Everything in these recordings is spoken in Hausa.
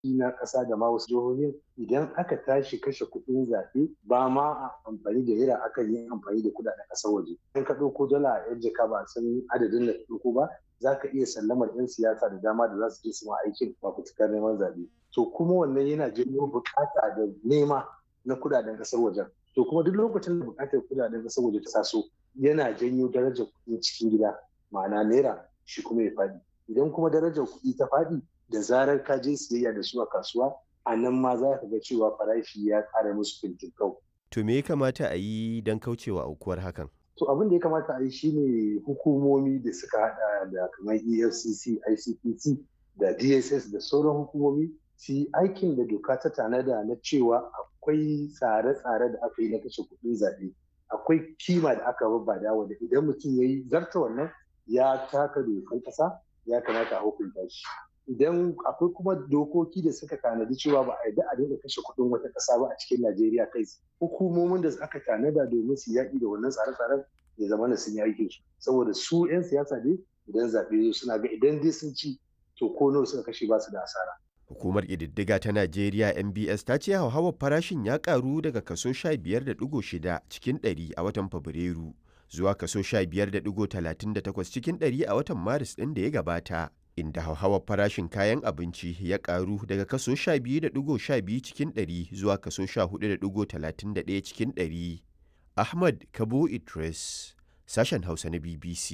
na ƙasa da ma wasu jihohin idan aka tashi kashe kuɗin zaɓe ba ma a amfani da naira akan yi amfani da kuɗaɗen ƙasar waje in ka ɗauko dala a yan jaka ba san adadin da ɗauko ba za ka iya sallamar 'yan siyasa da dama da za su je su ma aikin fafutukar neman zaɓe to kuma wannan yana janyo buƙata da nema na kuɗaɗen ƙasar wajen to kuma duk lokacin da buƙatar kuɗaɗen ƙasar waje ta taso yana janyo darajar kuɗin cikin gida ma'ana naira shi kuma ya faɗi idan kuma darajar kuɗi ta faɗi da zarar ka je siyayya da su a kasuwa a nan ma za ka ga cewa farashi ya ƙara musu fintinkau. To me ya kamata a yi don kaucewa aukuwar hakan? To abin da ya kamata a yi shine hukumomi da suka hada da kamar EFCC, ICPC da DSS da sauran hukumomi su yi aikin da doka ta tanada na cewa akwai tsare-tsare da aka yi na kashe kuɗin zaɓe. Akwai kima da aka babbada wanda idan mutum ya yi zarta wannan ya taka dokan ƙasa ya kamata a hukunta shi. idan akwai kuma dokoki da suka tanadi cewa ba a yarda a dinga kashe kuɗin wata ƙasa ba a cikin Najeriya kai hukumomin da aka tanada domin su yaƙi da wannan tsare-tsaren ya zama na sun yi aikin su saboda su 'yan siyasa ne idan zaɓe suna ga idan dai sun ci to ko nawa suka kashe ba su da asara. Hukumar ƙididdiga ta Najeriya MBS ta ce hauhawar farashin ya ƙaru daga kaso 15.6 cikin 100 a watan Fabrairu zuwa kaso 15.38 cikin 100 a watan Maris ɗin da ya gabata. inda hauhawar farashin kayan abinci ya karu daga kaso 12.12 cikin 100 zuwa kaso 14.31 cikin 100. Ahmad Kabo Idris, sashen Hausa na BBC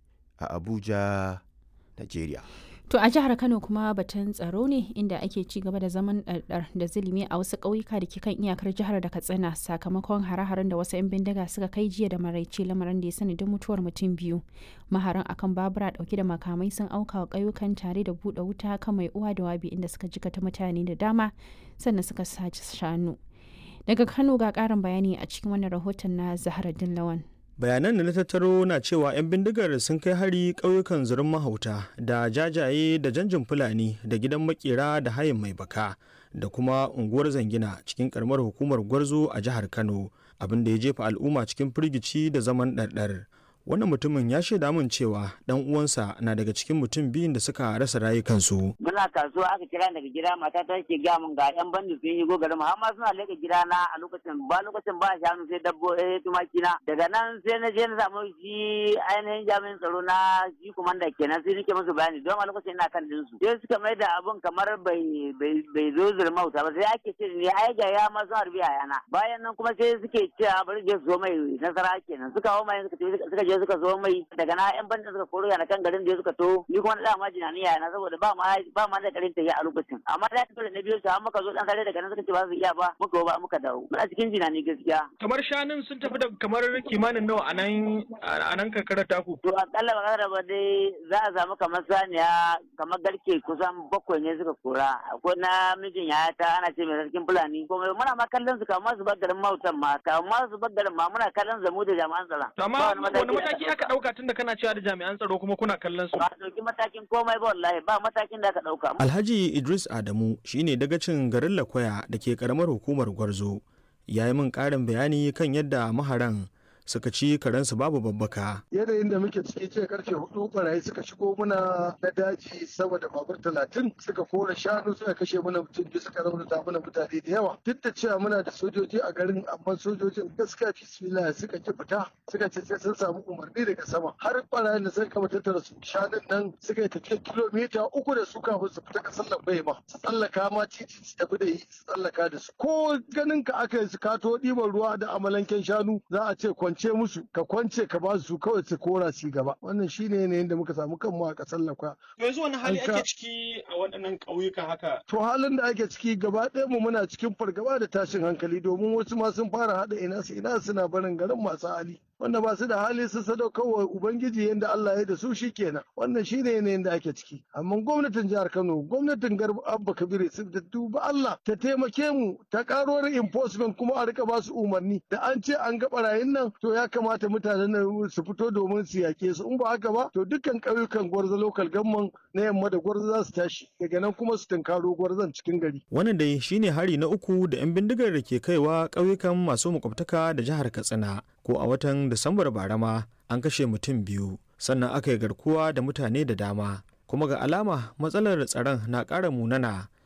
a Abuja, Najeriya. To a jihar Kano kuma batun tsaro ne inda ake ci gaba da zaman ɗarɗar da zulumi a wasu ƙauyuka da ke kan iyakar jihar da Katsina sakamakon hare-haren da wasu 'yan bindiga suka kai jiya da maraice lamarin da ya sanadin mutuwar mutum biyu. Maharan akan babura ɗauke da makamai sun auka wa ƙauyukan tare da buɗe wuta kan mai uwa da wabi inda suka jikata mutane da dama sannan suka sace shanu. Daga Kano ga ƙarin bayani a cikin wannan rahoton na Zahra Lawan. bayanan da na tattaro na cewa 'yan bindigar sun kai hari ƙauyukan zurin mahauta da jajaye da janjin fulani da gidan makera da hayin mai baka da kuma unguwar zangina cikin karamar hukumar gwarzo a jihar kano abin da ya jefa al'umma cikin firgici da zaman ɗarɗar wannan mutumin ya shaida min cewa dan uwansa na daga cikin mutum biyun da suka rasa rayukansu. Muna kasuwa aka kira daga gida mata ta ke gaya min ga yan bandi sun yi garin mu amma suna leka gida na a lokacin ba lokacin ba shanu sai dabbo eh tumaki na daga nan sai na je na samu shi ainihin jami'in tsaro na shi kumanda kenan sai nake musu bayani don a lokacin ina kan dinsu sai suka mai da abun kamar bai bai zo zurmauta ba sai ake ce ne ai ga ya ma sun harbi a yana bayan nan kuma sai suke cewa bari je su zo mai nasara kenan suka hawo mai suka je je suka zo mai daga na yan bandin suka koro yana kan garin da suka to ni kuma da ma jinani yana saboda ba ma ba ma da karin tafiya a lokacin amma da dole na biyo su har muka zo dan sare daga nan suka ce ba su iya ba muka ba muka dawo muna cikin jinani gaskiya kamar shanun sun tafi da kamar kimanin nawa a nan a nan karkarar taku to akalla ba kada ba dai za a samu kamar saniya kamar garke kusan bakwai ne suka kora akwai na mijin yaya ta ana ce mai sarkin fulani kuma muna ma kallon su kamar su bar garin mautan ma kamar su bar garin ma muna kallon zamu da jami'an tsaron amma wani mataki aka dauka tun da kana cewa da jami'an tsaro kuma kuna kallon su ba dauki matakin komai ba wallahi ba matakin da aka dauka Alhaji Idris Adamu shine dagacin garin Lakwaya da ke karamar hukumar Gwarzo ya yi min karin bayani kan yadda maharan suka ci karensu babu babbaka. Yanayin da muke ciki ce karfe hudu barayi suka shigo muna na daji saboda babur talatin suka kora shanu suka kashe mana mutum biyu suka raunata mana mutane da yawa. Duk da cewa muna da sojoji a garin amma sojojin gaskiya bismillah suka ki fita suka ce sai sun samu umarni daga sama. Har barayin da suka kama tattara su shanun nan suka yi tafiya kilomita uku da su kafin su fita kasar lambai ma. Su tsallaka ma titi su tafi da su tsallaka da su. Ko ganin ka aka yi su kato ɗiban ruwa da amalanken shanu za a ce kwance musu ka kwance ka ba su kawai su kora su gaba wannan shine yanayin da muka samu kanmu a kasar lakwa yanzu wani hali ake ciki a waɗannan ƙauyuka haka to halin da ake ciki gaba ɗaya mu muna cikin fargaba da tashin hankali domin wasu ma sun fara haɗa ina su ina suna barin garin masu hali wanda ba su da hali su sadaukar wa ubangiji yadda Allah ya da su shi kenan wannan shine yanayin da ake ciki amma gwamnatin jihar Kano gwamnatin Garba Abba Kabir su da duba Allah ta taimake mu ta karo enforcement kuma a rika ba su umarni da an ce an ga barayin nan to ya kamata mutanen nan su fito domin su yake su in ba haka ba to dukkan ƙauyukan gwarza local gamman na yamma da gwarza za su tashi daga nan kuma su tunkaro gwarzan cikin gari wannan dai shine hari na uku da 'yan bindigar da ke kaiwa ƙauyukan masu makwabtaka da jihar Katsina ko a watan Disambar bara ma an kashe mutum biyu sannan aka yi garkuwa da mutane da dama kuma ga alama matsalar tsaron na ƙara munana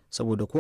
saboda ko